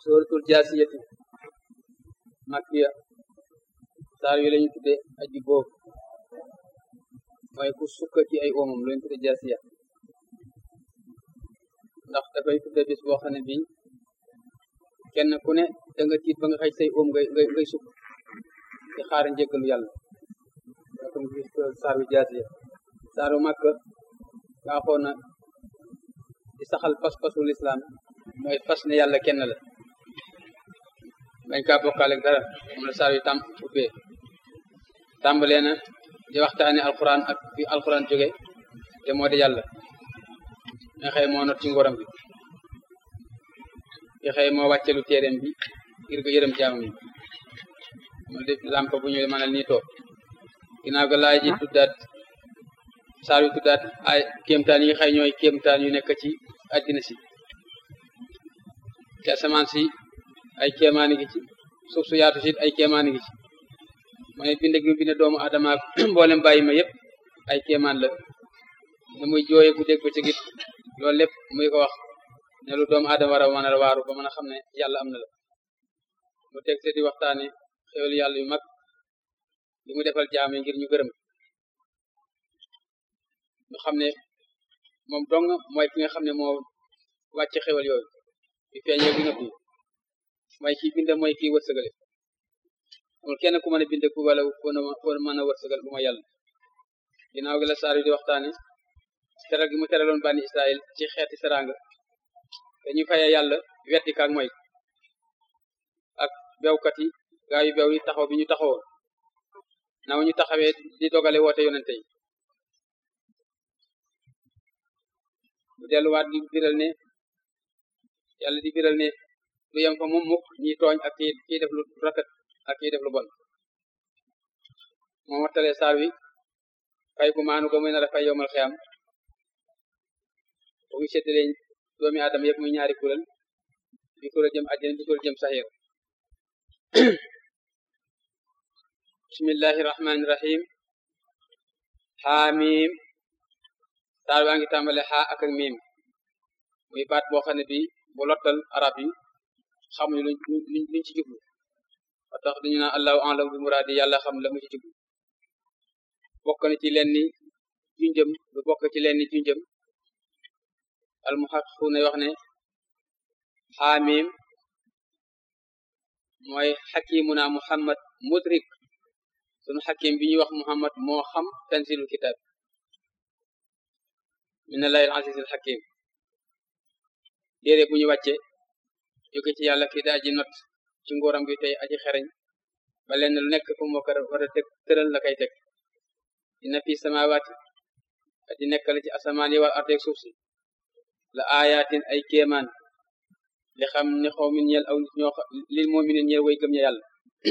suratul jaasiyati makkiya saar yu lañu tudde aji boobu mooy ku sukka ci ay oomam lañu tudde jaasiya ndax dafay tudde bis boo xam ne bii kenn ku ne da nga tiit ba nga xëy say oom ngay ngay ngay sukk di xaar njëggalu yàlla comme gis saar bi jaasiya saaru màkk baaxoo na di saxal pas-pasu lislaam mooy fas ne yàlla kenn la bañ kaa bokkaale dara moom la saar yu tam ubbee tàmbalee na di waxtaane alquran ak fi alquran jóge te moo di yàlla nga xëy moo not ci ngoram bi nga xëy moo wàccelu téeréem bi ngir ko yërëm jaamam yi moo di lamp bu ñu mënal nii toog ginnaaw ga laay ji tuddaat saar yu tuddaat ay kéemtaan yi xëy ñooy kéemtaan yu nekk ci àddina si ci asamaan si ay kéemaani gi ci suuf su yaatu si ay kéemaani gi ci mu ne bind gi mu bind doomu adama ak mboolem bàyyi ma yëpp ay kéemaan la ne muy jooye bu dégg ba ci git loolu lépp muy ko wax ne lu doomu adama war a mën a waaru ba mën a xam ne yàlla am na la mu teg te di waxtaane xéwal yàlla yu mag li mu defal jaam yi ngir ñu gërëm ñu xam ne moom dong mooy ki nga xam ne moo wàcc xéwal yooyu di feeñee gi nga fi mooy kii bind mooy kii wërsëgale amul kenn ku mën a bind ku wala ku mën a wërsëgal bu ma yàlla ginnaaw gi la saar yi di waxtaane teral gi mu teraloon bani Israël ci xeeti seranga dañuy faye yàlla wetti kaak mooy ak bewkat yi gaa yu bew yi taxaw bi ñu taxawoon naw ñu taxawee di dogale woote yonente yi mu delluwaat di biral ne yàlla di biral ne du yem fa moom mukk ñi tooñ ak kii kii def lu rafet ak kii def lu bon moo wattalee saar wi fay gu maanu ko muy nar a fay yowmal xiyam bu ngi séddalee doomi aadama yëpp muy ñaari kuréel bi kuréel jëm àjjana bi kuréel jëm saxiir bismillahi rahmani rahim xaamim saar waa ngi tàmbale xaa ak ak miim muy baat boo xam ne bi bu lottal arab yi xamuñu luñ luñ ci jublu ba tax dañu naan allahu alam bi muraadi yàlla xam la mu ci jublu bokk na ci leen ni junjëm lu bokk ci leen ni junjëm almuhaqiquna wax ne xaamim mooy xakimuna muhammad mudrik sunu xakim bi ñuy wax muhammad moo xam tanzilul kitab min allahi al aziz al hakim téere bu ñu wàcce jóge ci yàlla kii daa aji not ci nguuram gi tey aji xereñ ba lenn lu nekk fu moo ko war a teg tëral la kay teg dina fi samawaati di nekkal ci asamaan yi wal ardeeg suuf si la ayatin ay kéemaan li xam ne xaw min ñeel aw nit ñoo lil mu'minin ñeel way gëm ña yàlla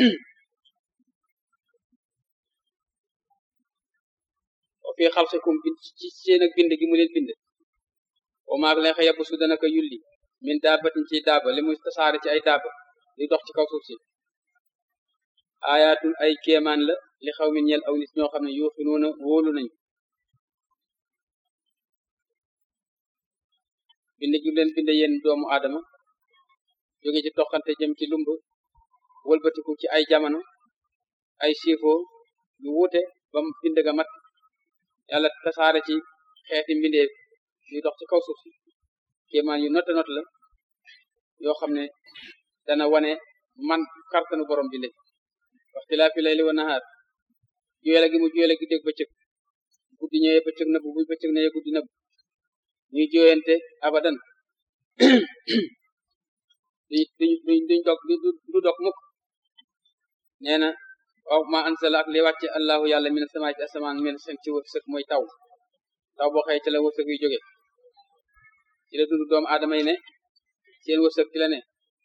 wa fi xalqikum bind ci seen ak bind gi mu leen bind wa maag leen xa yabbu su dana ko yulli min daabatin ci daaba li muy tasaare ci ay daaba di dox ci kaw suuf si ayaatun ay kéemaan la li xaw min ñeel aw nit ñoo xam ne yuuxinuuna wóolu nañu bind gi leen bind yéen doomu aadama jóge ci toqante jëm ci lumb wëlbatiku ci ay jamono ay siifoo yu wuute ba bind ga mat yàlla tasaare ci xeeti mbindeef yu dox ci kaw suuf si kéemaan yu nota not la yoo xam ne dana wane man kartanu borom bi léegi waxtilaafi layli wa nahaar juyele gi mu juyele gi dégg bëccëg guddi ñëwee bëccëg nëbb bu bëccëg ñëwee guddi nëbb ñuy jooyante abadan duñ duñ duñ dog du dog mukk nee na waaw ma ansala ak li wàcce allahu yàlla mina sama ci asamaan men seen ci wërsëg mooy taw taw boo xëy ci la wërsëg yu jóge ci la dund doomu aadama yi ne seen wërsëg ci la ne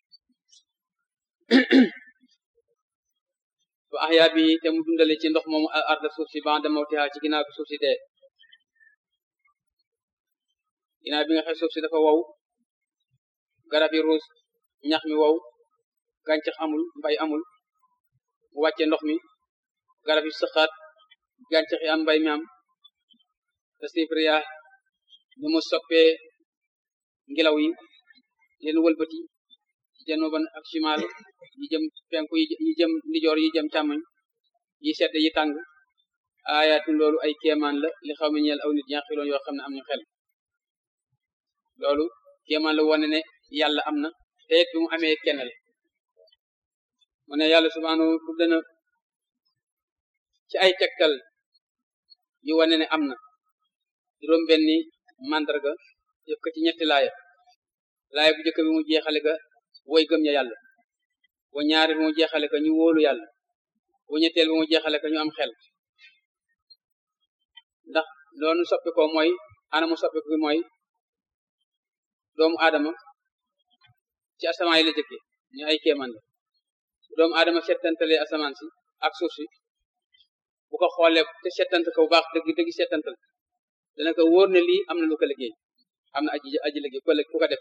ba axyaa bi te mu dundale ci ndox moomu al arda suuf si ba'da mawtiha ci ginnaaw bi suuf si dee ginnaaw bi nga xëy suuf si dafa wow garab yi ruus ñax mi wow gàncax amul mbay amul mu wàcce ndox mi garab yi sëqaat gàncax yi am mbay mi am te sifriya nu mu soppee ngelaw yi leen wëlbati januban ak shimal yi jëm penku yi jëm ndijoor yi jëm càmmoñ yi sedd yi tàng aayatun loolu ay kéemaan la li xaw mi ñeel aw nit yaqiloon yoo xam ne am ñu xel loolu kéemaan la wane ne yàlla am na te it bi mu amee kenn la mu ne yàlla subhanahu tudd na ci ay tegtal yu wane ne am na juróom benni mandarga yëpp ko ci ñetti laaya laaya bu njëkk bi mu jeexale ka woy gëm ña yàlla bu ñaari bi mu jeexale ka ñu wóolu yàlla bu ñetteel bi mu jeexale ka ñu am xel ndax loolu soppi ko mooy anamu soppi ko bi mooy doomu aadama ci asamaan yi la jëkke ñu ay kéemaan la doomu aadama settantalee asamaan si ak suuf si bu ko xoolee te settante ko bu baax dëgg dëgg settantal dana ko wóor ne lii am na lu ko liggéey am na aji aji liggéey ku ku ko def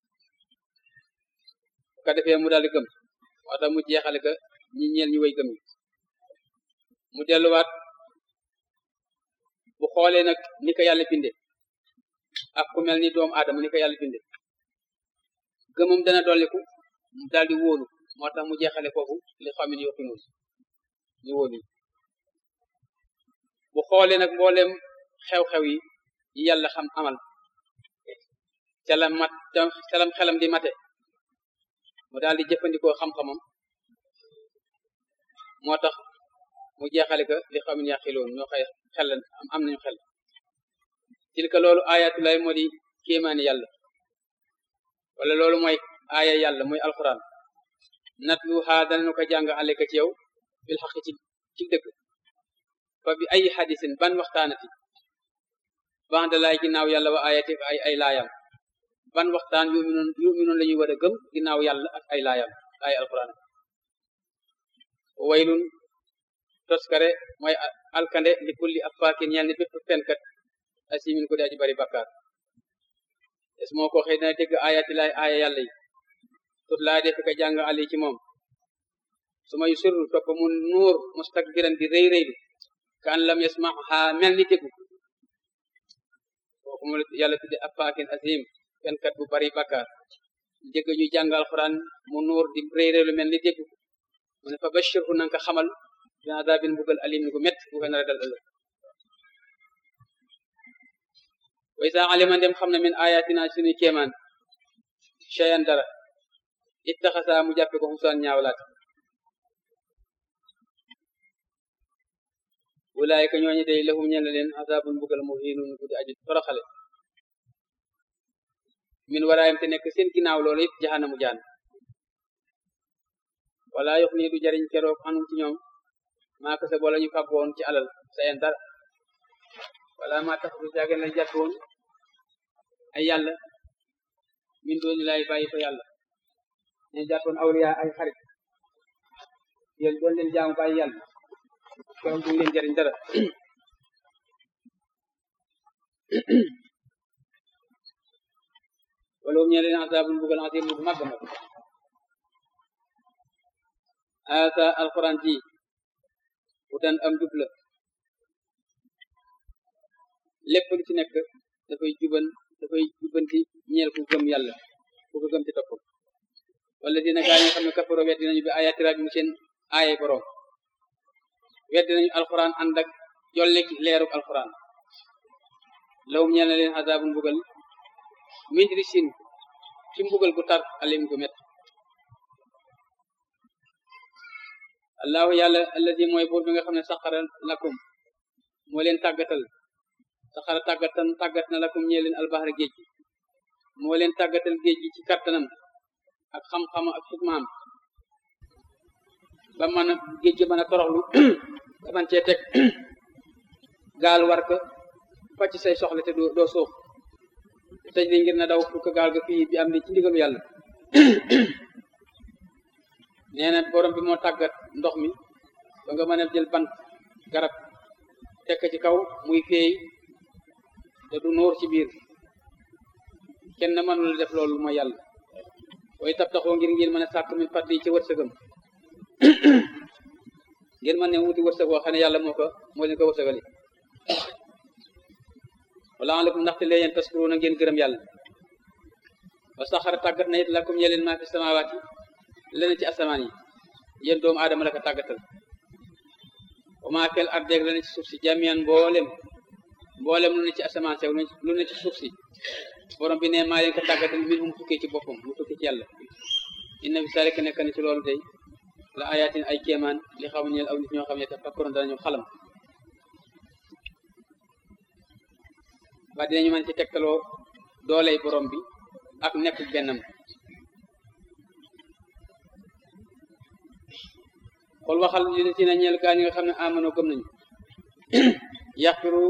bu ko defee mu daal di gëm moo tax mu jeexale ka ñi ñeel ñu way gëm yi mu delluwaat bu xoolee nag ni ko yàlla binde ak ku mel ni doomu aadama ni ko yàlla binde gëmam dana dolliku mu daal di wóolu moo tax mu jeexale foofu li xam ne yoqinuun ñu wóolu bu xoolee nag mboolem xew-xew yi yi yàlla xam amal ca la mat ca lam xelam di mate mu daal di jëfandikoo xam-xamam moo tax mu jeexale ka li xam ne yaqiloon ñoo xëy xel am am nañu xel tilka loolu ayatulay moo di kéemaani yàlla wala loolu mooy aaya yàlla mooy alquran natlu xaa danañu ko jàng aleka ci yow bil xaq ci ci dëgg fa bi ay xadisin ban waxtaanati banda laay ginnaaw yàlla wa ayati ay ay laayam ban waxtaan yuminoon yuminoon la ñuy war a gëm ginnaaw yàlla ak ay laayam ay alquran waylun toskare mooy alkande li kulli affaakin ñeel ni bépp fenkat asimin ko di aji bari bakkaar es moo ko xëy dana dégg ayati laay aaya yàlla yi tut laa def ka jàng ali ci moom su may surru topp mu nuur mustakbiran di rëy rëylu ka an lam yasmaha mel ni déggu kooku mu yàlla tudde affaakin asim fenkat bu bari bakkaar dégg ñu jàng alquran mu nuur di rëy rëylu mel ni déggu mu ne fa bashirhu nanga ko xamal bi adabin mbugal alim gu met bu ko nar a dal ëllëg way sa alima dem xam na min ayatina suñu kéemaan cheyan dara ittaxasa mu jàppe ko xusaan ñaawlaat wulaayika ñooñu day lahum ñel leen azabun mbugal muhinun guddi aji toroxale min waraayam te nekk seen ginnaaw loolu it jaxanamu jaan wala yox nii du jariñ keroog anum ci ñoom maa ko sa bola ñu fàggoon ci alal sayen dara wala maa tax du jaagen lañ jàpp woon ay yàlla min dooni lay bàyyi fa yàlla ñu jàppoon awliya ay xarit yéen doon leen jaamu bàyyi yàlla keroog du leen jariñ dara wala um ñe leen azabul bugal azim bu mag mag asa alquran ji wutan am jub la lépp lu ci nekk dafay juban dafay jubanti ñeel ku gëm yàlla ku ko gëm ci topp wala dina gaa ñi nga xam ne kafaro weddi nañu bi ayati rabbi mu seen aaye borom weddi nañu alquran ànd ak jollik leeruk alquran lawum ñeel na leen azabun mbugal min risin ci mbugal gu tar alim gu met allahu yàlla alladi mooy buur bi nga xam ne saxara lakum moo leen tàggatal saxara tàggatan tàggat na lakum ñee leen albaxar géej gi moo leen tàggatal géej gi ci kattanam ak xam-xam ak xikmaam ba mën a géej gi mën a toroxlu ba man cee teg gaal war ko facc say soxla te doo doo suux tëj li ngir na daw fu ko gaal ga fii bi am ni ci ndigalu yàlla nee na borom bi moo tàggat ndox mi ba nga mën a jël bant garab tekk ci kaw muy feey te du nóor ci biir kenn mënul def loolu mooy yàlla way tab taxoo ngir ngeen mën a sàkk min fàttali ci wërsëgam ngeen mën ne wuti wërsëg woo xam ne yàlla moo ko moo leen ko wërsëgali wala alakum ndaxte leen taskuru na ngeen gërëm yàlla wa saxara tàggat na it lakum ñeleen maa fi samawaati leneen ci asamaan yi yéen doomu aadama la ko tàggatal wa maa fil ardi leneen ci suuf si jamian mboolem mboolem lu ne ci asamaan sew lu ne ci suuf si borom bi ne maa leen ko tàggatal min hum tukkee ci boppam mu tukkee ci yàlla inna fi zalika nekk na ci loolu day la ayatin ay kéemaan li xaw ñeel aw nit ñoo xam ne te fakkoron danañu xalam ba dinañu mën ci tegtaloo dooley borom bi ak nekk bennam xool waxal li ci na ñeel gaa ñi nga xam ne amano gëm nañu yaxfiru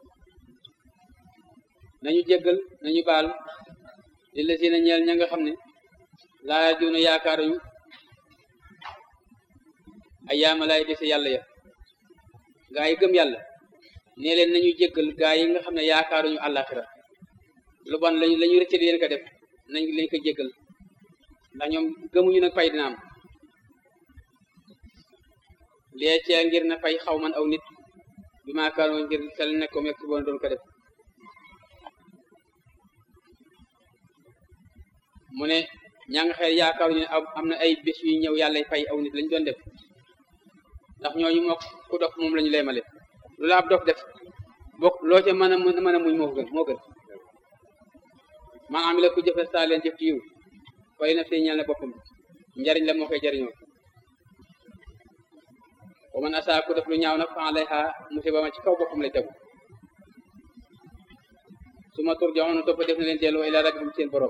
nañu jéggal nañu baal li la ci na ñeel ña nga xam ne laa juuna yaakaaruñu ay yaamalaay dese yàlla ya gaa yi gëm yàlla nee leen nañu jéggal gaa yi nga xam ne yaakaaruñu àllaaxira lu bon lañu la ñu rëcc leen ko def nañ leen ko jéggal ndax ñoom gëmuñu nag fay dina am lee cee ngir na fay xaw man aw nit bi maakaanoo ngir tel nekk ko mekk boon doon ko def mu ne ñaa nga xel yaakaaruñu ne am na ay bés yu ñëw yàlla fay aw nit lañ doon def ndax ñooñu mook ku dof moom la ñu leemale lu la ab dof def bokk loo ca mën a mën a muñ moo gën moo gën maanaam la ku jëfe saa leen jëf ci yiw fay na fi ñeel na boppam njariñ la moo koy jariñoo wa man asaa ku def lu ñaaw nag fa alayha musiba ma ci kaw boppam lay tegu su ma tur joxoon topp def na leen delloo ila rabbikum seen borom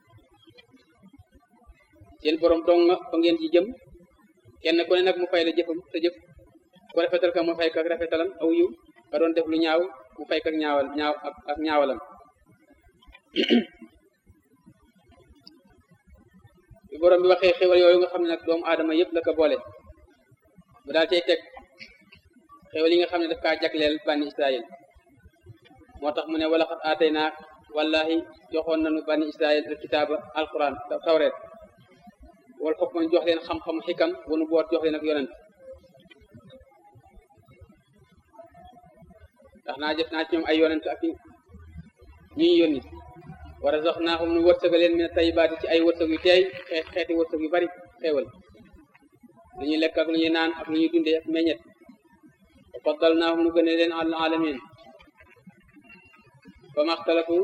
seen borom dong nga fa ngeen ci jëm kenn ku ne nag mu fay la jëfam sa jëf ku rafetal ka mu fay ka rafetalam aw yiw ka doon def lu ñaaw mu fay ka ñaawal ñaaw ak ñaawalam bi borom bi waxee xéwal yooyu nga xam ne nag doomu aadama yëpp la ko boole mu daal cay teg xéwal yi nga xam ne daf kaa jagleel bànni israil moo tax mu ne wala xat aatay naa wallahi joxoon nañu bànni israil al kitaaba alquran tawreet wala xokk man jox leen xam-xam xikam wanu boot jox leen ak yonent ndax naa jëf naa ci ñoom ay yonent ak ñuy yónni wa razaqnaahum nu wërsëga leen min tayyibaati ci ay wërsëg yu teey xeet xeeti wërsëg yu bari xeewal lu ñuy lekk ak lu ñuy naan ak lu ñuy dundee ak meññet wa faddalnaahum nu gëne leen al alamin ba maxtalafu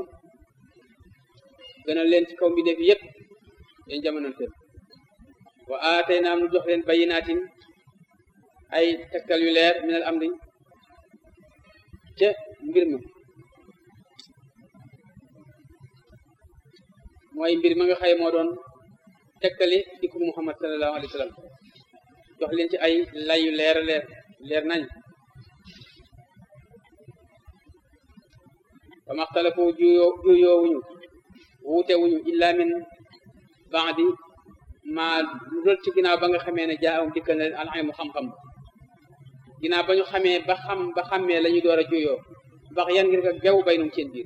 gënal leen ci kaw mbindeef yi yëpp yéen jamononteen wa aataynaam nu jox leen bayinaatin ay tegtal yu leer minal amri ca mbir ma mooy mbir ma nga xëy moo doon tegtali dikku muhammad sallallahu alayhi wa sallam jox leen ci ay layu leer leer leer nañ wa maxtalafu juyoo juyoowuñu wuute wuñu illa min baadi ma lu dul ci ginnaaw ba nga xamee ne jaawam dikkal na leen alxaymu xam-xam ginnaaw ba ñu xamee ba xam ba xammee la ñu door a juyoo bax yan ngir nga bew bay num seen biir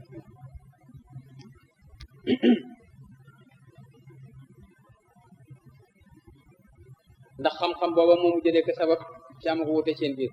ndax xam-xam booba moomu jëlee ko sabab ci am ko wute seen biir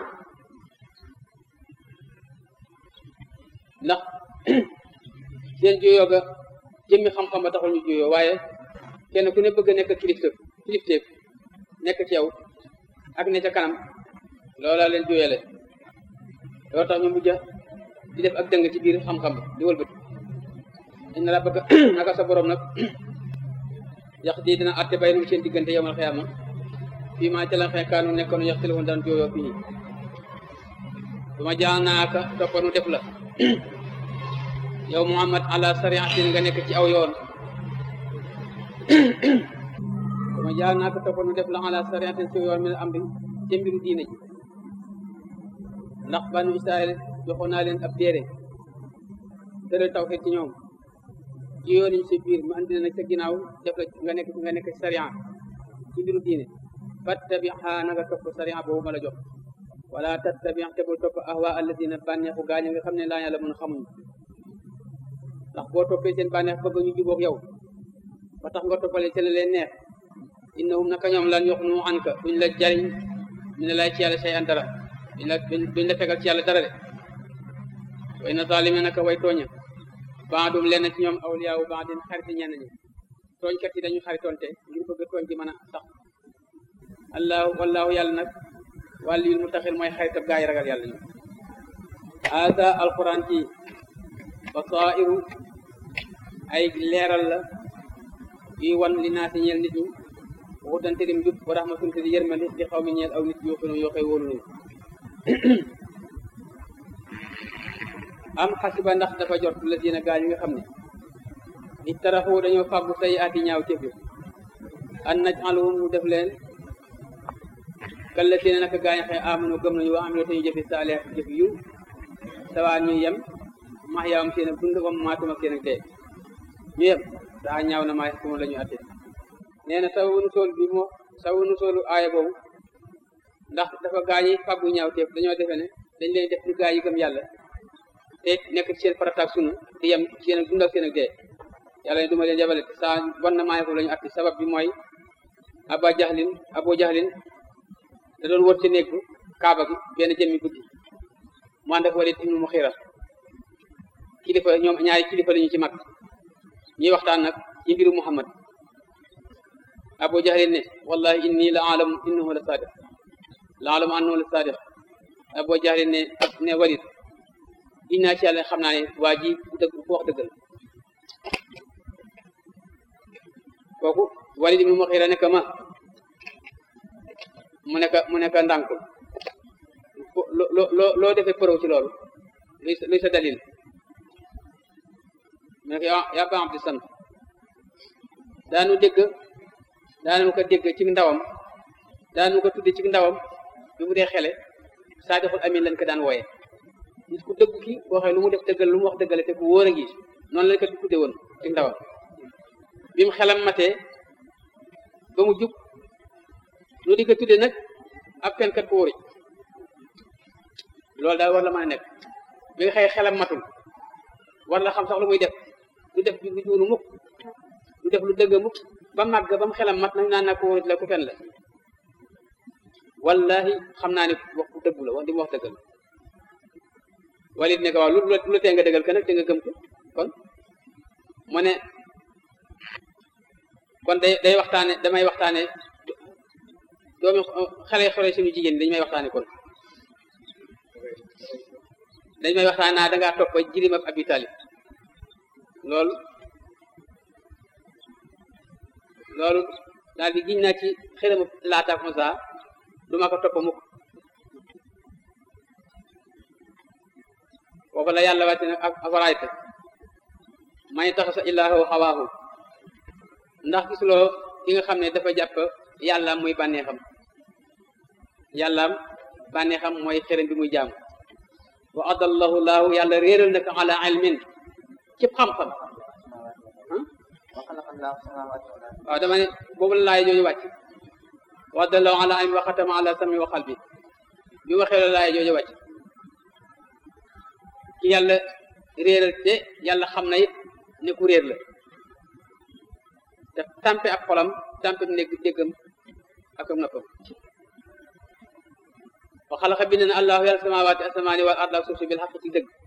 ndax seen juyoo ga jëmmi xam-xam ba taxul ñu juyoo waaye kenn ku ne bëgg a nekk kilifteef kilifteef nekk ci yow ak ne ca kanam loola leen juyale loolu tax ñu mujj di def ak dëng ci biir xam-xam di wëlbati inna rabbaka naka sa borom nag yax di dina atte bay nu seen diggante yawmal xiyaama fii maa ca la xee kaanu nekkoon yax tilifun daan jooyoo fii bu ma jaa naaka toppanu def la yow muhammad ala sariatin nga nekk ci aw yoon bu ma jaa naaka toppanu def la ala sariatin ci yoon mi am bi ca mbiru diine ji ndax banu israel joxoon naa leen ab téere tëral tawxiid ci ñoom ci yoon yi si biir mu andi nag sa ginnaaw def la nga nekk nga nekk sariya ci mbiru diine fattabiha na nga topp sariya boobu ma la jox wala tattabi te bul topp ahwa alladina bànneexu gaañu nga xam ne laa yàlla mën xamuñ ndax boo toppee seen bànneex bëgg ñu jubóog yow ba tax nga toppale ci la leen neex innahum naka ñoom lan yox nu anka duñ la jariñ mi ne lay ci yàlla say an dara duñ la duñ la fegal ci yàlla dara de way na zalime naka way tooña baadum leen ci ñoom awliyaawu baadin xariti ñenn ñi tooñkat yi dañu xaritonte ngir bëgg tooñ gi mën a sax allahu wallahu yàlla nag wàlliyul mu taxil mooy xaritab gaa yi ragal yàlla ñu hada alquran ci basairu ay leeral la yuy wan li naa si ñeel nit ñi waxudante dim jub wa rahmatun te di yërmande di xaw mi ñeel aw nit yoo xam ne yoo xëy wóolu nañu am xasiba ndax dafa jot la dina gaa yi nga xam ne ittaraxu dañoo fàggu say ati ñaaw cëf yi an naj aluhum mu def leen kal la dina naka gaañ xëy amanu gëm nañu wax am ne te ñu jëfi saalihat jëf yu sawaa ñuy yem max yaawam seen ak dund wam maatum ak seen ak dee ñu yem daa ñaaw na maa xukuma la ñu atte nee na sababu nu sool bi moo sababu nu soolu aaya boobu ndax dafa gaañi fàggu ñaaw teef dañoo defe ne dañ leen def ni gaa yi gëm yàlla te nekk ci seen farataak sunu di yem seen ak dund ak seen ak dee yàlla ne duma leen yabale saa bon na maa xukuma la ñu atte sabab bi mooy aba jaxlin abo jaxlin da doon wër ci néeg kaaba gi benn jëmmi guddi mu ànd ak Walid ibnu Muxira kilifa ñoom ñaari kilifa lañu ci mag ñuy waxtaan nag ci mbiru Muhammad Abu Jahlin ne wallahi inni la alamu innahu la sadiq la alamu annahu la sadiq Abu Jahlin ne ne Walid inna ci yàlla xam naa ne waa ji bu dëgg bu wax dëggal kooku Walid ibnu Muxira nekk ma mu nekk mu nekk ndànkul loo loo loo defee përëw ci loolu luy luy sa dalil mu nekk yaa ba abdi sant daanu dégg daanu ko dégg ci ndawam daanu ko tudde ci ndawam bi mu dee xele saadixul amin lañ ko daan wooye nit ku dëgg ki boo xee lu mu def dëggal lu mu wax dëggale te ku wóor a ngi noonu lañ ko tudde woon ci ndawam bi mu xelam matee ba mu jub lu di ko tudde nag ab fenkat ko wóori loolu daal war la mën a nekk bi nga xëy xelam matul war la xam sax lu muy def du def lu juunu mukk du def lu dëgg mukk ba màgg ba mu xelam mat nag naan naa ko wóorit la ku fen la wallahi xam naa ne wax ku dëggu la wax di mu wax dëggal walit ne ko waaw lu lu tee nga dëggal ka nag te nga gëm ko kon mu ne kon day day waxtaane damay waxtaane doomi xale xale suñu jigéen ñi dañu may waxtaane kon dañ may waxtaan naa dangaa topp jirim ab abi talib loolu loolu daal di giñ naa ci xëramu laataak Musaa du ma ko topp mukk foofu la yàlla wàcce nag ak afarayta may tax sa ilaahu xawaahu ndax gisuloo ki nga xam ne dafa jàpp yàllaam muy bànneexam yàllaam bànneexam mooy xërëm bi muy jaamu wa adallahu laahu yàlla réeral na ko ala ilmin cib xam-xam waaw dama ne boobu la laay jooju wàcc wa adallahu ala ilmin wa xatama ala sami wa qalbi bi waxee la laay jooju wàcc ki yàlla réeral te yàlla xam na it ne ku réer la te tampe ak xolam tampe nekk déggam ak am noppam wa xalaqa bind na allahu yàlla samawaati asamaani wal arda suuf si bil xaq ci dëgg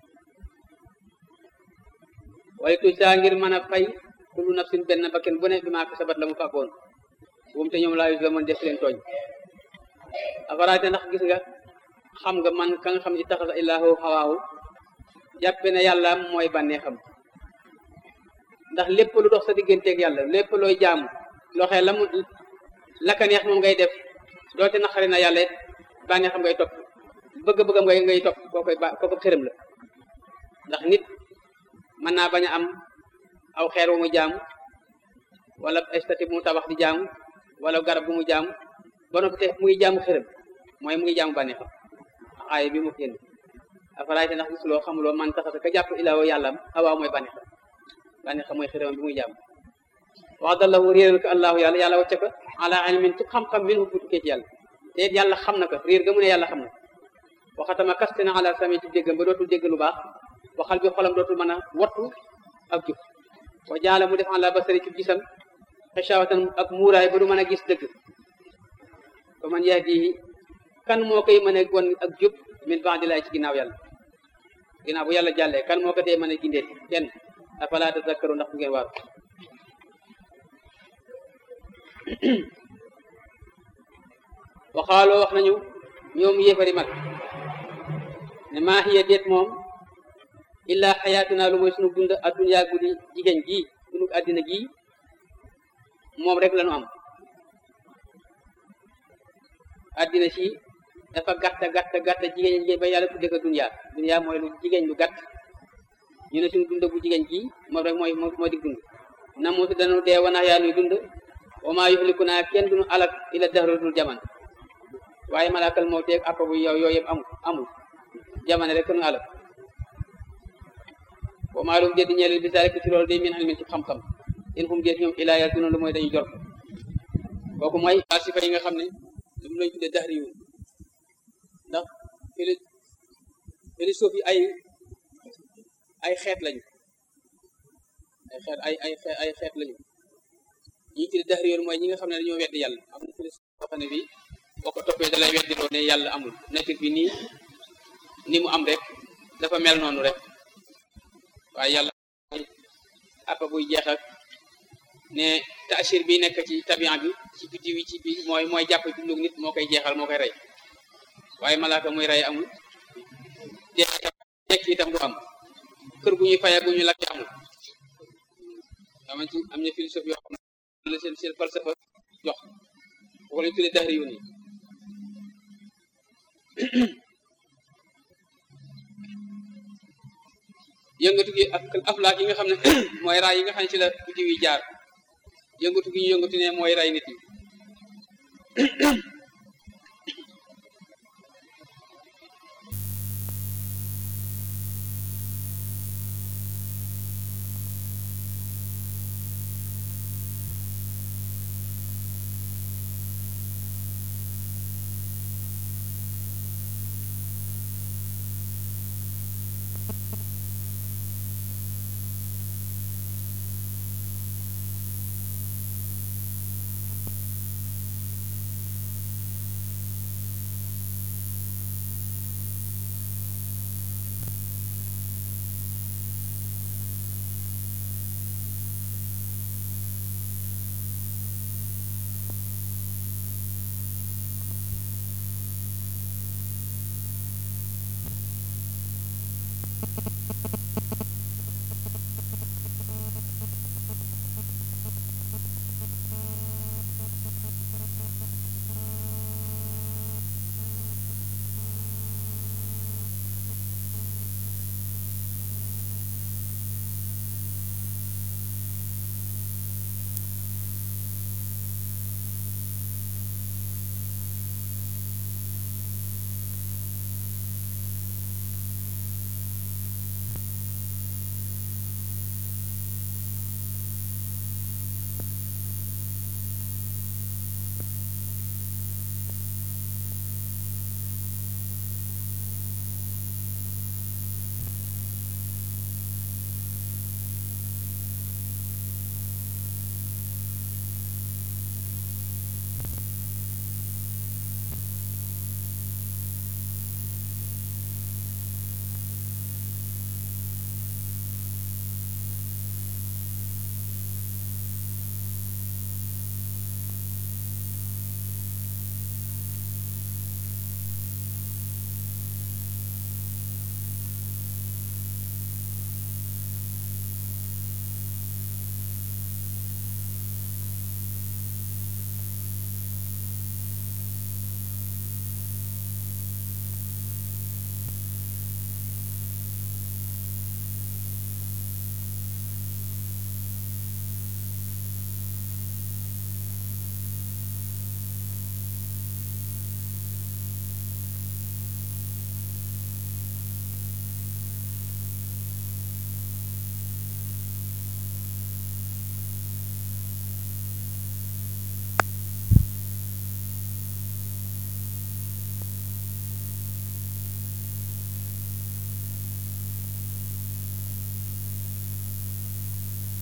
waaye tuj saa ngir mën a fay kullu nafsin benn bakken bu ne bi maa kasabat la mu fàggoon buum te ñoom laa yus la mën def leen tooñ afaraate ndax gis nga xam nga man ka nga xam ne taxasa illahu xawaahu jàppe ne yàlla mooy bànnee xam ndax lépp lu dox sa digganteeg yàlla lépp looy jaamu loo xee la mu la ka neex moom ngay def doote naqari na yàlla bànnee xam ngay topp bëgg-bëggam ngay ngay topp koo koy ba kooku xërëm la ndax nit mën naa bañ a am aw xeer wu mu jaamu wala estati bu mu tabax di jaamu wala garab bu mu jaamu ba noppi te mu ngi jaamu xërëm mooy mu ngi jaamu bànnee xam aaya bi mu génn afaraayte ndax gisuloo xamuloo man taxasa ka jàpp ilaawo yàllam awaa mooy bànnee xam bànnee xam mooy xërëm bi muy jaamu wax dallahu réeral ko allahu yàlla yàlla wacce ko ala ilmin ci xam-xam min hu bu tukkee ci yàlla te it yàlla xam na ko réer ga mu ne yàlla xam na waxatama kaste na ala sami ci déggam ba dootul dégg lu baax waxal bi xolam dootul mën a wattu ak jub wa jaala mu def ala basari ci gisam xishawatan ak muuraay ba du mën a gis dëgg fa man yahdihi kan moo koy mën a gon ak jub min ba'di laay ci ginnaaw yàlla ginnaaw bu yàlla jàllee kan moo ko tee mën a gindeeti kenn afala tazakkaru ndax bu ngeen waaru waxaaloo wax nañu ñoom yéefari mag ne maa hiya déet moom illa xayaatuna lu mooy sunu dund adduniyaa guddi jigéen gii sunu àddina gii moom rek lañu am àddina si dafa gàtta gàtta gàtta jigéen jigéen ba yàlla tudde ko duniyaa duniyaa mooy lu jigéen lu gàtt ñu ne suñu dund bu jigéen gi moom rek mooy moo di dund na muutu danu dee wanax yaa nuy dund wa maa yuxliku naa kenn duñu alak ila dahru dul jaman waaye malaakal moo teeg appa bu yow yooyu yëpp amul amul jamono rek nu alak wa maa lum déedi ñeel bi rek ci loolu day min ilmin ci xam-xam in hum déet ñoom ilaa yal duna lu mooy dañu jor kooku mooy sifa yi nga xam ne lu lañ tuddee dahri yu ndax philo philosophie ay ay xeet lañu ay xeet ay ay ay xeet lañu ñi tuddee dahri yoon mooy ñi nga xam ne dañoo weddi yàlla am na philosophie boo xam ne bi boo ko toppee da lay weddi loo ne yàlla amul nature bi nii ni mu am rek dafa mel noonu rek waaye yàlla appa buy jeex ak ne taasir bi nekk ci tabian bi ci biddiw yi ci bi mooy mooy jàpp dundu nit moo koy jeexal moo koy rey waaye malaaka muy rey amul dee dekk itam du am kër gu ñuy faya gu ñu lakk amul dama ci am na philosophie yoo xam ne la seen seen falsafa jox boo lañ tuddee dahri yu ni yëngatu gi ak aflaak yi nga xam ne mooy raay yi nga xam ne ci la biddiw yi jaar yëngatu gi ñu yëngatu ne mooy ray nit yi